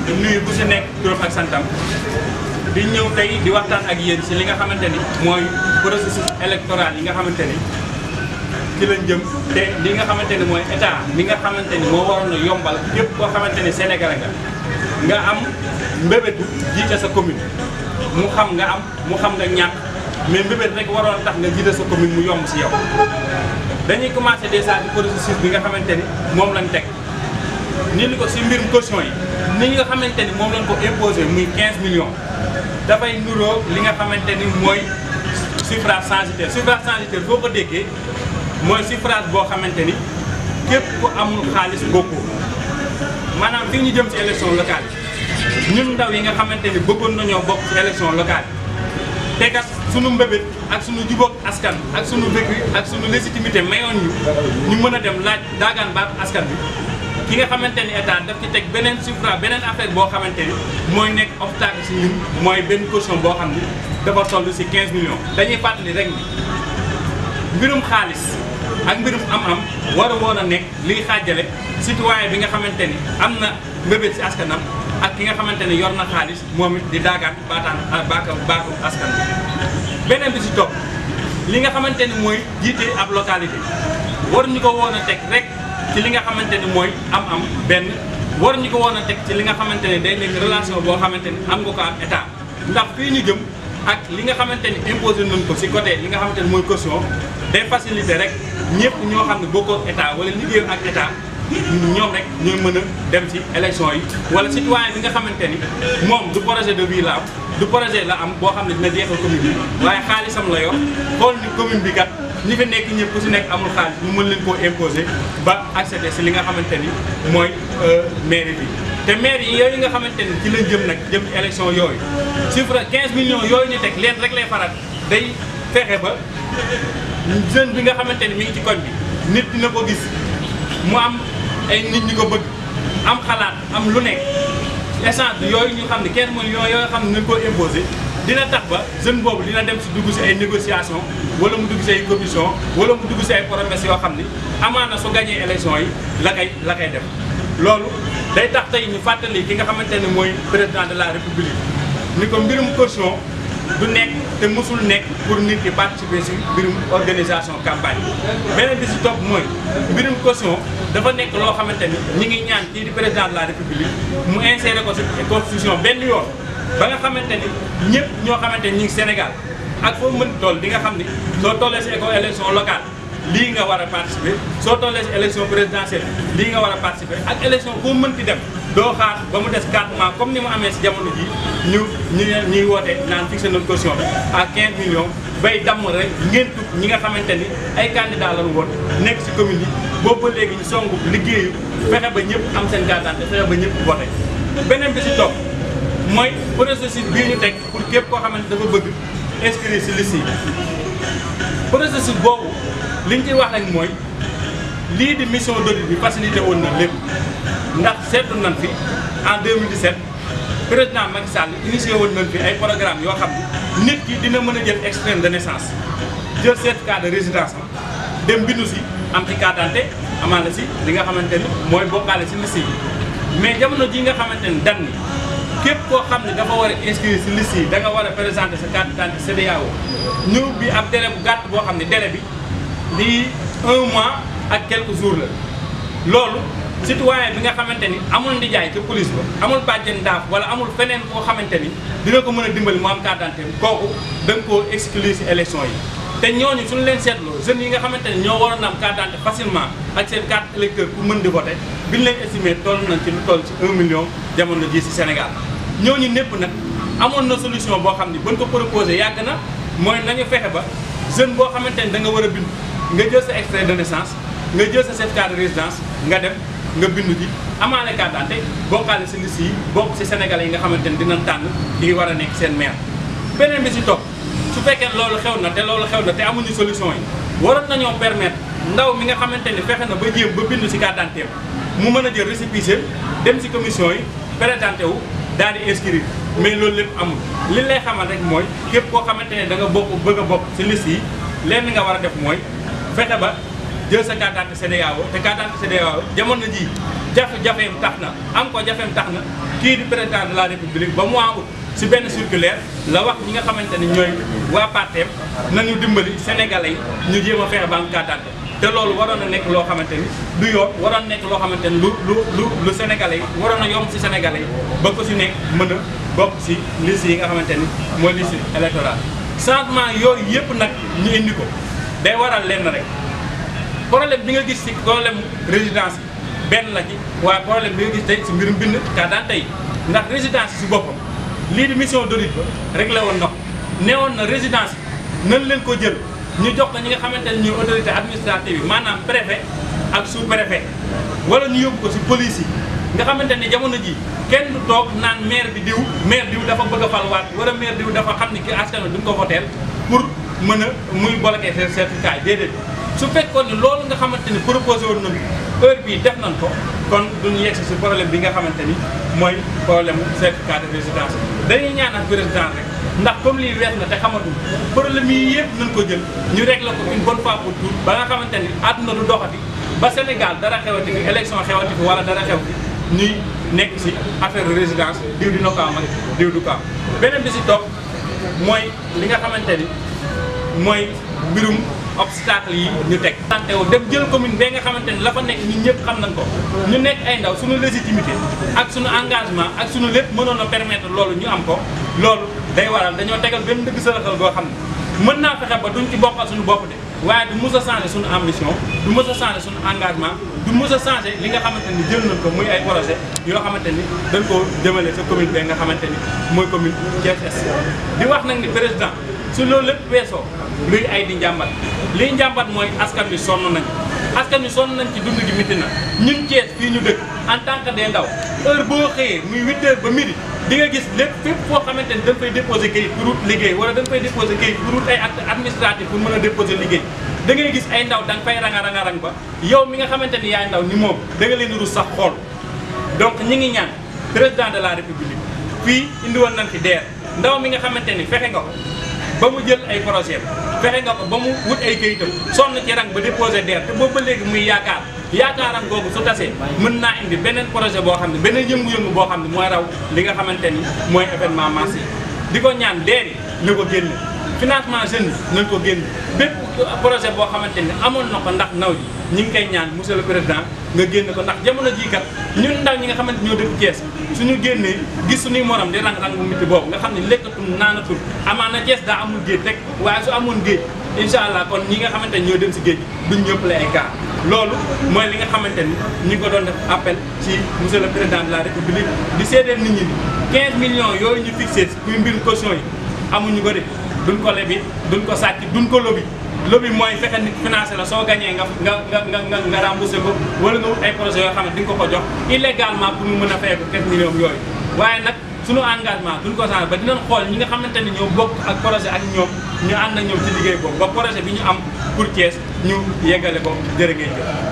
nuyu ku si nekk turam ak santam di ñëw tey di waxtaan ak yéen si li nga xamante ni mooy processus électoral yi nga xamante ni ci lañ jëm te li nga xamante ni mooy état li nga xamante ni moo waroon a yombal képp koo xamante ni Sénégalais nga nga am mbébétu jiite sa commune mu xam nga am mu xam nga ñàkk mais mbébét rek waroon tax nga jiite sa commune mu yomb si yow dañuy commencé déjà ci processus bi nga xamante ni moom lañ teg ni ni ko si mbirum caution yi ni nga xamante ni moom lañ ko imposé muy 15 millions dafay nuroo li nga xamante ni mooy suffrage censitaire suffrage censitaire boo ko déggee mooy suffrage boo xamante ni képp ku amul xaalis bokkoo maanaam fii ñu jëm ci élection locale yi ñun ndaw yi nga xamante ni bëggoon nañoo bokk ci élection locale yi te kat sunu mbébét ak sunu jubóog askan ak sunu vécu ak sunu légitimité mayoon ñu ñu mën a dem laaj daagaan baat askan bi ki nga xamante ni état daf ci teg beneen suffrage beneen affaire boo xamante ni mooy nekk obstacle si ñun mooy benn caution boo xam ni dafa toll si 15 millions. dañuy fàttali rek ni mbirum xaalis ak mbirum am-am war a woon a nekk liy xaajale citoyen bi nga xamante ni am na mbébét si askanam ak ki nga xamante ni yor na xaalis moom it di daagaan baataan baaka baatu askan bi beneen bi si topp li nga xamante ni mooy jiite ab localité waruñu ko woon a teg rek. ci li nga xamante ni mooy am-am benn war ñu ko woon a teg ci li nga xamante ne day nekk relation boo xamante ni am nga ko ak état ndax fii ñu jëm ak li nga xamante ni imposé nañ ko si côté li nga xamante ni mooy caution day faciliter rek ñëpp ñoo xam ne bokkoo ak état wala liggéeyam ak état ñoom rek ñooy mën a dem ci élection yi wala citoyen bi nga xamante ni moom du projet de vie la am du projet la am boo xam ne dina jeexal commune bi waaye xaalisam la yor xool ni commune bi kat ñi fi nekk ñëpp ku si nekk amul xaalis ñu mën leen koo imposer ba accéder si li nga xamante ni mooy mairie bi te maire yi yooyu nga xamante ni ci lañ jëm nag jëm ci élection yooyu chiffre 15 millions yooyu ñu teg leen rek lay faral day fexe ba jeune bi nga xamante ni mi ngi ci koñ bi nit dina ko gis mu am ay nit ñi ko bëgg am xalaat am lu nekk essence bi yooyu ñu xam ne 15 millions yooyu xam ne nañ koo imposer dina tax ba jeune boobu dina dem si dugg si ay négociation wala mu dugg si ay commission wala mu dugg si ay promesses yoo xam ni amaana su gagné élection yi la koy la koy def loolu day tax tey ñu fàttali ki nga xamante ne mooy président de la république ni ko mbirum caution du nekk te mësul nekk pour nit ki participer si mbirum organisation campagne beneen bi si topp mooy mbirum caution dafa nekk loo xamante ni ñi ngi ñaan kii di président de la république mu insérer ko si constitution benn yoon ba nga xamante ni ñëpp ñoo xamante ni ñu ngi Sénégal ak foo mën toll di nga xam ni soo tollee si éco élection locale lii nga war a participer soo tollee si élection présidentielle lii nga war a participer ak élection foo mënti dem doo xaar ba mu des 4 mois comme ni mu amee si jamono ji ñu ñu ñuy woote naan fixé nañ caution bi à 15 millions bay damm rek ngeen tut ñi nga xamante ni ay candidats lañu woon nekk si commune yi boobu ba léegi ñu songu liggéeyu fexe ba ñëpp am seen carte d'identité fexe ba ñëpp voté beneen bi si topp mooy processus bii ñu teg pour képp koo xamante dafa bëgg inscrire si liste yi processus boobu li ñu ciy wax rek mooy lii di mission d'audit bi facilité woon na lépp ndax seetlu nañ fi en 2017 président Macky Sall initié woon nañ fi ay programme yoo xam ne nit ki dina mën a jël extrait de naissance jël certificat de résidence am dem bindu si am ci carte d'identité amaana si li nga xamante ni mooy bokkaale si liste yi mais jamono ji nga xamante ni dan ni képp koo xam ne dafa war a inscrire si liste yi da nga war a présenter sa carte d'identité CEDEAO ñëw bi ab délai bu gàtt boo xam ne délai bi di un mois ak quelques jours la loolu citoyen bi nga xamante ni amul ndijaay ca police ba amul bàjjen daaf wala amul feneen koo xamante ni dina ko mën a dimbali mu am carte d'identité kooku da nga koo exclure si élection yi te ñooñu suñu leen seetloo jeunes yi nga xamante ni ñoo waroon am carte d'identité facilement ak seen carte électeur pour mën di voter bi ñu leen estimé toll nañ ci lu toll ci 1 million jamono ji si Sénégal ñooñu népp nag amoon na solution boo xam ni bañ ko proposé yàgg na mooy nañu fexe ba jeune boo xamante ni da nga war a bind nga jël sa extrait de naissance nga jël sa certificat de résidence nga dem nga bindu ji amaale carte d'identité bokkaale si liste yi bokk si Sénégalais yi nga xamante ni dinañ tànn ki war a nekk seen maire beneen bi si topp su fekkee loolu xew na te loolu xew na te amuñu solution yi waroon nañoo permettre ndaw mi nga xamante ni fexe na ba jéem ba bindu si carte d'identité mu mën a jël récépissé dem si commission yi présenté wu daal di inscrire mais loolu lépp amul li lay xamal rek mooy képp koo xamante ne da nga bokk bëgg a bokk si liste yi lenn nga war a def mooy fexe ba jël sa carte d'identité CEDEAO te carte d'identité CEDEAO jamono ji jafe-jafeem tax na am ko jafeem tax na kii di président de la république ba mois août si benn circulaire la wax ñi nga xamante ni ñooy waa parteem nañu dimbali sénégalais yi ñu jéem a fexe ba am carte d'identité te loolu waroon na nekk loo xamante ni du yoon waroon nekk loo xamante ni lu lu lu lu sénégalais yi waroon na yomb si sénégalais yi ba ko si nekk mën a bokk si liste yi nga xamante ni mooy liste électorale changement yooyu yëpp nag ñu indi ko day waral lenn rek problème bi nga gis si problème résidence benn la ci waaye problème bi nga gis tey si mbirum bind carte d'identité yi ndax résidence si boppam lii di mission d'audit ba réglé woon na ko neewoon na résidence yi nan leen ko jël ñu jox ko ñi nga xamante ne ñuy autorité administrative yi maanaam préfet ak sous préfet wala ñu yóbbu ko si police yi nga xamante ne jamono ji kenn du toog naan maire bi diw maire diw dafa bëgg a falwaat wala maire diw dafa xam ni ki askan wi duñ ko voteel pour mën a muy bloquer seen certificat yi déedéet su fekkoon ni loolu nga xamante ni proposé woon nañu heure bii def nañ ko kon duñu yegsi si problème bi nga xamante ni mooy problème certificat de résidence dañuy ñaan ak président rek ndax comme lii wees na te xamatuñ problème yi yëpp nañ ko jël ñu régler ko une bonne fois pour toutes ba nga xamante ni àdduna du doxati ba Sénégal dara xewati fi élection xewati fi wala dara xew fi ñuy nekk si affaire résidence diw dina ko am ak diw du ko am beneen bi si topp mooy li nga xamante ni mooy mbirum obstacle yi ñu teg santé wu dem jël commune bee nga xamante ni la fa nekk ñun ñëpp xam nañ ko ñu nekk ay ndaw suñu légitimité ak suñu engagement ak suñu lépp mënoon a permettre loolu ñu am ko loolu day waral dañoo tegal benn dëgg sërëxal goo xam ne mën naa fexe ba duñ ci bokkal suñu bopp de waaye du mës a changé suñu ambition du mës a changé suñu engagement du mës a changé li nga xamante ni jël nañ ko muy ay projet yoo xamante ni dañ koo jëmale sa commune bee nga xamante ni mooy commune Thiès Est di wax nag ni président su loolu lépp weesoo luy ay di njàmbat liy njàmbat mooy askan wi sonn nañ askan wi sonn nañ ci dund gi miti na ñun Thiès fii ñu dëkk en tant que des ndaw heure boo xëyee muy 8 heures ba midi di nga gis lépp fépp foo xamante ni dañ fay déposer kayit pour wut liggéey wala dañ fay déposer kayit pour wut ay acte administratif pour mën a déposer liggéey da ngay gis ay ndaw da nga fay ranga ranga rang ba yow mi nga xamante ni yaay ndaw ni moom da nga leen di rus sax xool donc ñi ngi ñaan président de la république fii indi woon nañ fi DER ndaw mi nga xamante ni fexe nga ko ba mu jël ay projet fexe nga ko ba mu wut ay kayitam sonn ci rang ba déposé DER te boobu ba léegi muy yaakaar yaakaaram googu su tasee mën naa indi beneen projet boo xam ne beneen yëngu-yëngu boo xam ne mooy raw li nga xamante ni mooy événement massif di ko ñaan DER yi na ko génne financement jeunes yi nañ ko génne bépp projet boo xamante ni amoon na ko ndax ndaw ji ñi ngi koy ñaan monsieur le président nga génne ko ndax jamono jii kat ñun ndaw ñi nga xamante ñoo dëkk Thiès suñu génnee gis suñuy morom di rang-rang bu miti boobu nga xam ne lekkatul naanatul amaana Thiès daa amul géej rek waaye su amoon géej incha allah kon ñi nga xamante ni ñoo dem si géej duñ ñëpp la ay gaar loolu mooy li nga xamante ni ñi ngi ko doon def appel ci monsieur le président de la république di seedeel nit ñi ni 15 millions yooyu ñu fixé muy mbirum caution yi amuñu ko de duñ ko lebi duñ ko sàcc duñ ko lobi lobi mooy fexe nit financé la soo gañee nga nga nga nga nga nga remboursé ko wala nga wut ay projets yoo xam ne di nga ko ko jox illégalement pour mu mën a fay ko 15 millions yooyu waaye nag suñu engagement duñ ko changé ba dinañ xool ñi nga xamante ne ñoo bokk ak projet ak ñoom ñu ànd ak ñoom ci liggéey boobu ba projet bi ñu am pour Thiès ñu yeggale ko jërë ngeen jëf